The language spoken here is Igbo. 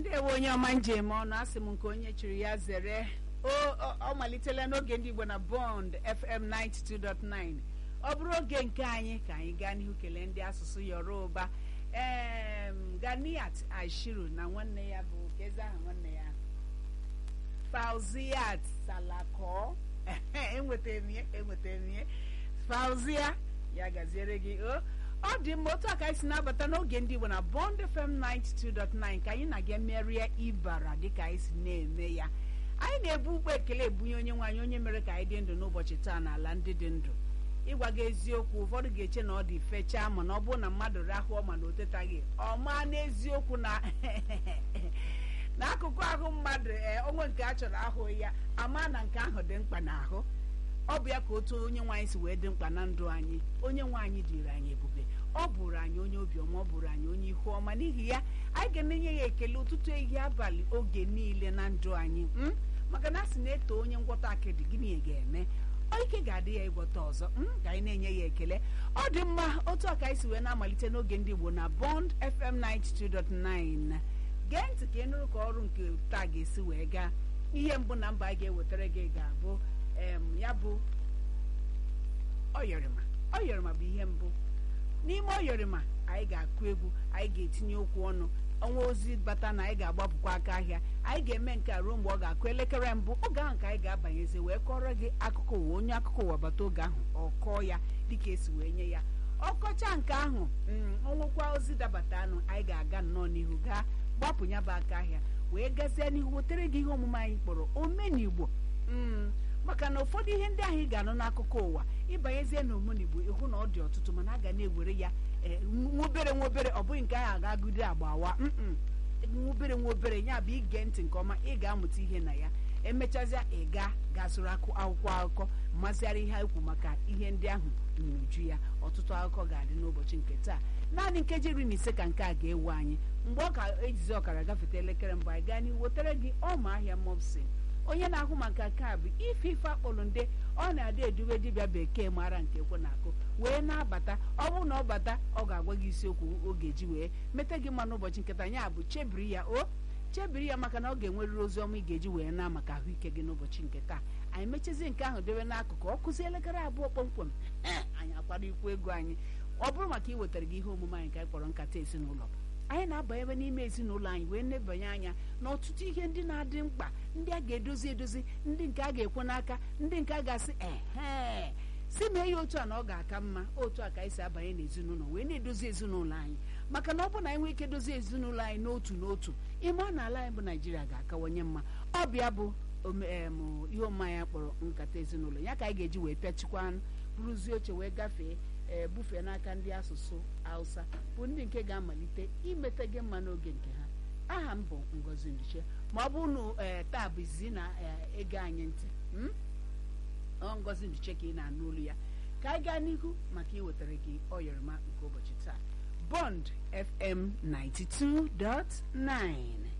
ndewe onye ọma njem ọnụ asị m nke onye chiri ya zere o ọ- ọ malitela n'oge ndị igbo na bond fm 92.9 ọ bụrụ oge nke anyị ka anyị gaa n'ihu kelee ndị asụsụ yoruba em ganiat ashiru na nwanne ya bụ kezi aha nwanne ya fauziat salako enwetara m ya enwetara m ya fauzia ya gaziere gị o ọ dị mma otu a ka anyị si na-abata n'oge ndị igbo na bond fm 92.9 ka anyị na-aga merie ibara dịka anyị si na-eme ya anyị na-ebu ụgbọ ekele ebunye onye nwaanyị onye mere ka anyị dị ndụ n'ụbọchị taa n'ala ndị dị ndụ ịgwa gị eziokwu ụfọdụ ga-eche na ọ dị fechaa ma na ọ bụrụ na mmadụ rahụọ ma na o tetaghị ọ maa n'eziokwu na n'akụkụ ahụ mmadụ ee onwe nke a chọrọ ahụghị ya ama na nke ahụ dị mkpa n'ahụ ọ bụ ya ka otu onye nwaanyị si wee dị mkpa na ndụ anyị onye nwaanyị dịrị anyị ebube ọ bụrụ anyị onye obiọma ọ bụrụ anyị onye ihu ọma n'ihi ya anyị ga na-enye ya ekele ụtụtụ ehihie abalị oge niile na ndụ anyị m maka na a sị na-eto onye ngwọta akịdị gịnị ga-eme ọ ike ga-adị ya ịgwọta ọzọ m ka anyị na-enye ya ekele ọ dị mma otu a ka anyị si wee na-amalite n'oge ndị Igbo na Bond FM 92.9 gee ntị ka ị nụrụ ka ọrụ nke taa ga-esi wee gaa ihe mbụ na mba anyị ga-ewetara gị ga-abụ em, ya bụ ọyọrịma ọyọrịma bụ ihe mbụ n'ime ọyọrịma anyị ga-akụ egwu anyị ga-etinye okwu ọnụ ọnwa ozi bata na anyị ga-agbapụkwa aka ahịa anyị ga-eme nke a ruo mgbe ọ ga-akụ elekere mbụ oge ahụ ka anyị ga-abanyezi wee kọrọ gị akụkọ ụwa onye akụkọ ụwa bata oge ahụ ọ kọọ ya dịka esi wee nye ya ọkọcha nke ahụ mm, ọnwụkwa ozi dabata anụ anyị ga-aga nnọọ n'ihu gaa gbapụ ya bụ aka ahịa wee gazie n'ihu wetere gị ihe omume anyị kpọrọ omenigbo mm, maka na ụfọdụ ihe ndị ahụ ị ga-anụ n'akụkọ ụwa ịbanyezie na omenigbo ịhụ na ọ dị ọtụtụ mana a ga na-ewere ya ee, nwobere nwobere ọ bụghị nke ahụ aga-agụde agbawa mm nwobere nwobere ya bụ ige ntị nke ọma ị ga-amụta ihe na ya emechazịa ị ga gasụrụ akụ akwụkwọ akụkọ mazịara ihe ekwu maka ihe ndị ahụ n'uju ya ọtụtụ akụkọ ga-adị n'ụbọchị nke taa naanị nkeji iri na ise ka nke a ga-ewe anyị mgbe ọ ka ejizi ọkara gafete elekere mbụ anyị gaa n'ihu wetara gị ọma ahịa mopsin onye na-ahụ maka nke a bụ ife ife akpọrọ nde ọ na-adị edube dibịa bekee mara nke ekwe na-akụ wee na-abata ọ bụrụ na ọ bata ọ ga-agwa gị isiokwu oge ji wee meta gị mma n'ụbọchị nketa ya bụ chebiri ya o chebiri ya maka na ọ ga-enwerịrị ozi ọma ị ga-eji wee na maka ahụike gị n'ụbọchị nke taa anyị mechazie nke ahụ debe n'akụkụ ọ kụzie elekere abụọ kpọmkwem anyị akwado ikwu ego anyị ọ bụrụ maka iwetara gị ihe omume anyị ka anyị kpọrọ nkata ezinụlọ anyị na-aba ebe n'ime ezinụlọ anyị wee nebanye anya n'ọtụtụ ihe ndị na-adị mkpa ndị a ga-edozi edozi ndị nke a ga-ekwe n'aka ndị nke a ga-asị ehe si mee ya otu a na ọ ga-aka mma otu a ka anyị si abanye n'ezinụlọ wee na-edozi ezinụlọ anyị maka na ọ bụ na anyị nwee ike dozie ezinụlọ anyị n'otu n'otu ịma na ala anyị bụ naijiria ga-akawanye mma ọ bịa bụ ome- em, ihe omume anyị kpọrọ nkata ezinụlọ ya ka anyị ga-eji wee pịachikwa bụrụzie oche wee gafee ee bufee n'aka ndị asụsụ hausa bụ ndị nke ga-amalite imete gị mma n'oge nke ha aha m bụ ngozi ndiche ma ọ bụrụ na ee taa bụ izizi na ee, ege anyị ntị mm? ọ ngozi ndiche ka ị na-anụ olu ya ka anyị gaa n'ihu maka iwetara gị ọyọrịma nke ụbọchị taa bond fm 92.9